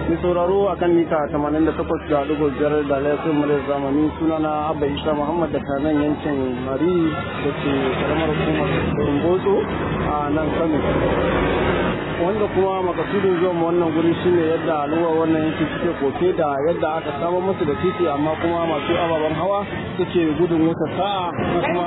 Mai sauraro a kan mita 88.5 da laifin muryar zamani sunana Abba Isa Muhammad da kanan yankin Mari da ke karamar hukumar Rumbotso a nan Kano. Wanda kuma makasudin zuwan wannan guri shine yadda al'ummar wannan yanki suke koke da yadda aka samar musu da titi amma kuma masu ababen hawa suke gudun wuta sa'a ko kuma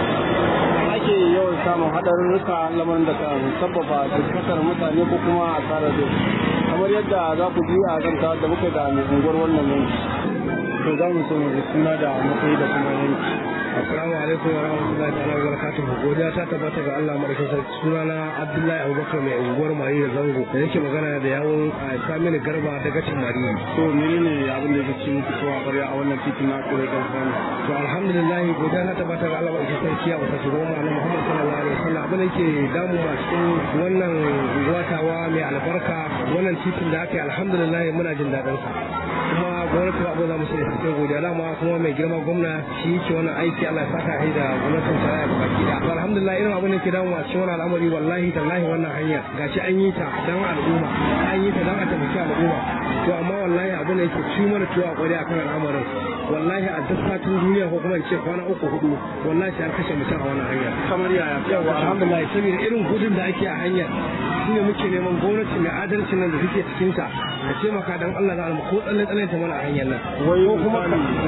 ake yawan samun haɗarurruka lamarin da kan sababa dukkatar mutane ko kuma asarar da kamar yadda za ku ji a zanta da muka da mai unguwar wannan yanki to za mu so mu suna da matsayi da kuma yanki Assalamu alaikum wa rahmatullahi ta'ala wa barakatuhu. Godiya ta tabbata ga Allah madaukakin sarki. Sunana Abdullahi Abubakar mai unguwar Mari da Zango da yake magana da yawon Saminu Garba daga cin Mari. to menene abin da yake ci muku kowa ƙwarya a wannan titin na kure da sani To alhamdulillah godiya ta tabbata ga Allah madaukakin sarki a wata shugaban mu Annabi Muhammad sallallahu alaihi wasallam. Abin da yake damu a cikin wannan unguwatawa mai albarka wannan titin da aka yi alhamdulillah muna jin daɗin sa. Kuma gwamnati ba abin za mu sai sai godiya dama kuma mai girma gwamna shi yake wannan aiki Allah ya saka shi da gwamnatin tarayya ga baki da alhamdulillah irin abin da ke damu a cikin wannan al'amari wallahi tallahi wannan hanya gashi an yi ta dan al'umma an yi ta dan a taimaki al'umma to amma wallahi abin da yake ci mana tuwa kwari akan al'amarin wallahi a duk fatin duniya ko kuma in ce kwana uku hudu wallahi sai an kashe mutum a wannan hanya kamar yaya yawa alhamdulillah saboda irin gudun da ake a hanyar shine muke neman gwamnati mai adalcin nan da take cikin ta da taimaka dan Allah da almu ko tsalle tsalle ta mana a hanyar nan wai ko kuma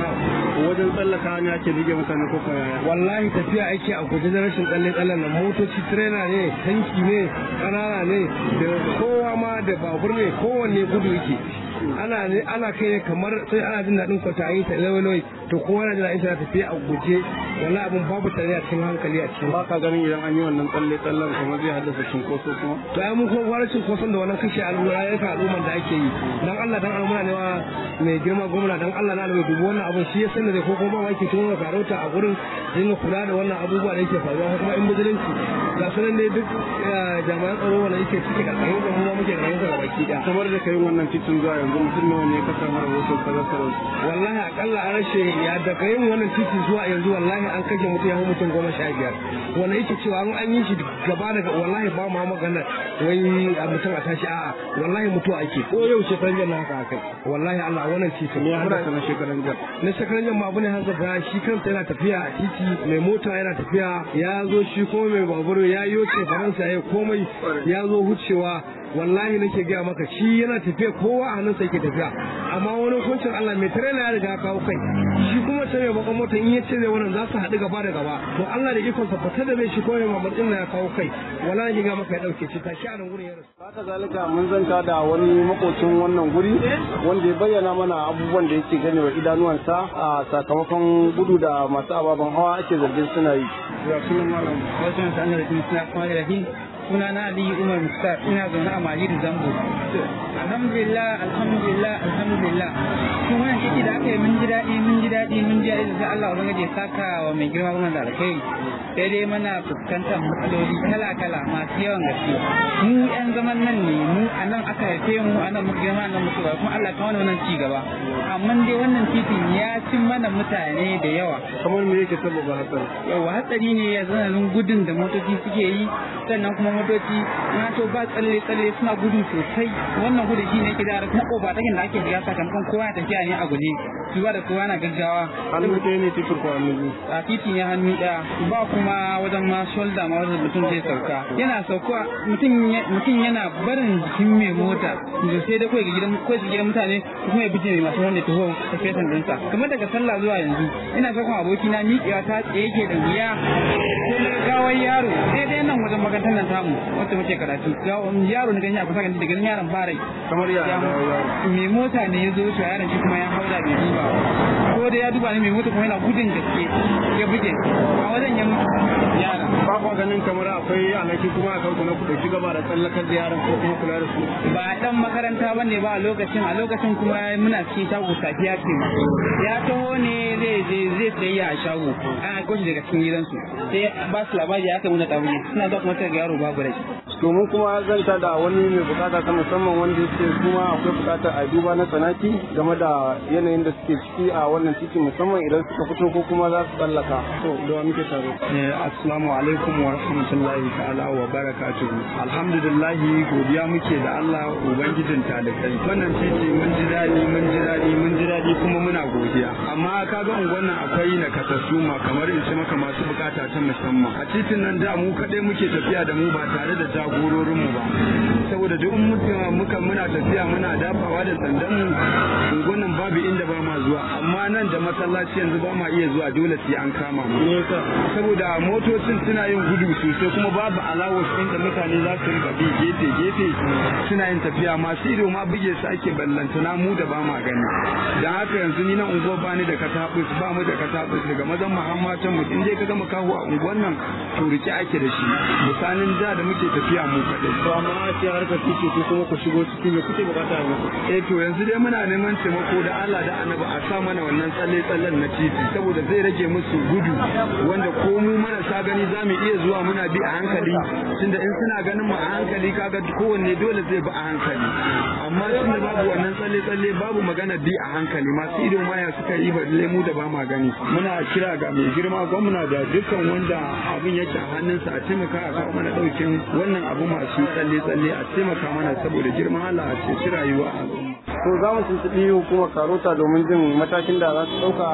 wajen tsallaka hanya ake bige mutane ko kuma yaya wallahi tafiya ake a guje da rashin tsalle tsallen nan motoci trailer ne tanki ne kanana ne da kowa ma da babur ne kowanne gudu yake ana ne ana kai ne kamar sai ana jin daɗin kwata an yi ta lawai to kowa na jin daɗin ta tafiya a guje wallahi abun babu tare a cikin hankali a cikin ba ka ganin idan an yi wannan tsalle tsallen kuma zai haddasa cinkoso kuma to ai mun kuma fara cin koson da wannan kashe al'umma ya ka al'umman da ake yi dan Allah dan al'umma ne wa mai girma gwamna dan Allah na alwai dubu wannan abun shi ya sani da ko kuma ba yake tun karauta a gurin dinga kula da wannan abubuwa da yake faruwa ko kuma in bijilanci ga sunan ne duk jami'an tsaro wanda yake cike karkashin da mu ma muke karkashin sa baki da kamar da kai wannan titin zuwa yanzu mutum nawa ne ka samu rahoton kazasarar wallahi akalla an rashe ya daga yin wannan titi zuwa yanzu wallahi an kashe mutum ya fi mutum goma sha biyar wanda yake cewa an an yi shi gaba daga wallahi ba ma magana wai a mutum a tashi a'a wallahi mutuwa ake ko yau shekaran jan na haka akai wallahi Allah wannan titi me ya haddasa na shekaran jan na shekaran jan ma abu ne hanzar da shi kansa yana tafiya a titi mai mota yana tafiya ya zo shi kuma mai babur ya yoce faransa ya komai ya zo wucewa wallahi nake gaya maka shi yana tafiya kowa a hannunsa yake tafiya amma wani hukuncin Allah mai tirela ya riga kawo kai shi kuma sai mai bakan mota in ya ce zai wannan za su haɗu gaba da gaba to Allah da ikon sa fata da zai shi kawai mamar din ya kawo kai wallahi ga maka ya dauke shi ta shi a nan gurin ya rasu haka zalika mun zanta da wani makocin wannan guri wanda ya bayyana mana abubuwan da yake gani wa idanuwansa a sakamakon gudu da masu ababen hawa ake zargin suna yi ya sunan malam wajen sanar da suna kuma da suna na Ali Umar Mustar ina zaune a Majid Zambo. Alhamdulillah, alhamdulillah, alhamdulillah. Kuma wannan ciki da aka yi mun ji daɗi, mun ji daɗi, mun ji daɗi da Allah ubangiji ya saka wa mai girma gwamnati da alkhairi. Sai dai mana fuskantar matsaloli kala-kala masu yawan gaske. Mu ƴan zaman nan ne, mu a nan aka haife mu, a nan muka girma nan muka kuma Allah ka wani wannan ci gaba. Amma dai wannan titin ya cin mana mutane da yawa. kamar me yake sababa hatsari Yawa hatsari ne ya zananin gudun da motoci suke yi, sannan kuma motoci na to ba tsalle tsalle suna gudu sosai wannan gudu shi ne ke da kuma kofa takin da ake shiga sakamakon kowa ya tafiya ne a guje su ba da kowa na gaggawa hannu ɗaya ne titin ko hannu biyu a titi ne hannu ɗaya ba kuma wajen ma shoulder ma wajen mutum zai sauka yana sauka mutum mutum yana barin jikin mai mota da sai dai kawai ga gidan kawai su gidan mutane ko kuma ya bije mai masu wanda taho ta fesan dinsa kamar daga sallah zuwa yanzu ina sakon abokina miƙewa ta tsaye yake da wuya sai na gawar yaro sai dai nan wajen makarantar nan tamu wacce muke karatu yaro na ganye a kusa gani da ganin yaron ba rai kamar ya mai mota ne ya zo wuce yaron shi kuma ya haura bai duba ko da ya duba ne mai mota kuma yana gudun gaske ya buge a wajen ya mutu yaron ba kwa ganin kamar akwai alaki kuma a kanku na ku dauki gaba da tsallakar da yaran ko kuma kula da su ba dan makaranta ba ne ba a lokacin a lokacin kuma muna cikin shago safiya ce ya taho ne zai je zai sayayya a shago an aiko shi daga cikin gidansu sai ba su labari ya kai muna tabuye suna zuwa kuma sai ga yaro babu rai domin kuma zanta da wani mai bukata ta musamman wanda yake kuma akwai bukatar a duba na tsanaki game da yanayin da suke ciki a wannan titi musamman idan suka fito ko kuma za su tsallaka to da muke tare assalamu alaikum wa rahmatullahi ta'ala wa barakatuhu alhamdulillah godiya muke da Allah ubangijin talibai wannan titi mun ji daɗi mun ji daɗi mun ji daɗi kuma muna godiya amma kaga unguwan nan akwai nakasassu ma kamar in ce maka masu bukata ta musamman a titin nan da mu kaɗai muke tafiya da mu ba tare da jagororin mu ba saboda duk muka muna tafiya muna dafawa da sandan mu unguwan nan babu inda ba ma zuwa amma nan da masallaci yanzu ba ma iya zuwa dole sai an kama mu saboda motocin suna yin gudu sosai kuma babu alawar inda mutane za su rinka bi gefe gefe suna yin tafiya masu ido ma buge su ake ballantana mu da ba ma gani dan haka yanzu ni na unguwa ba ni da katabus ba mu da katabus daga mazan muhammatan mu in dai ka gama kawo a unguwan nan to rike ake da shi misalin da da muke tafiya mu kadai to amma sai harkar titi ko kuma ku shigo ciki me kuke bukata ne eh to yanzu dai muna neman taimako da Allah da Annabi a sa mana wannan tsalle tsallen na titi saboda zai rage musu gudu wanda ko mu marasa gani za mu iya zuwa muna bi a hankali tunda in suna ganin mu a hankali kaga kowanne dole zai bi a hankali amma tunda babu wannan tsalle tsalle babu magana bi a hankali masu ido maya suka yi ba lemu da ba ma gani muna kira ga mai girma gwamna da dukkan wanda abin yake a hannunsa a taimaka a kawo mana daukin wannan abu masu tsalle tsalle a taimaka mana saboda girman Allah a ceci rayuwa a al'umma to za mu tuntuɓi hukumar karota domin jin matakin da za su ɗauka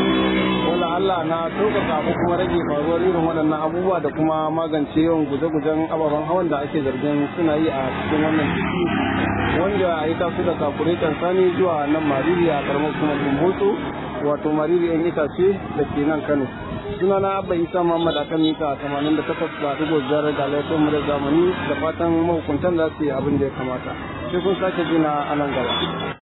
wala Allah na sauƙaƙa ko kuma rage faruwar irin waɗannan abubuwa da kuma magance yawan guje-gujen ababen hawan da ake zargin suna yi a cikin wannan titi wanda ya taso da kafuretan sani zuwa nan mariri a karamar kuma kumbotso wato mariri yan itace da ke nan kano suna na abba isa muhammad akan mita tamanin da takwas da ɗigo biyar da laifin mu da zamani da fatan mahukuntan za su yi abin da ya kamata sai kun sake jina a nan gaba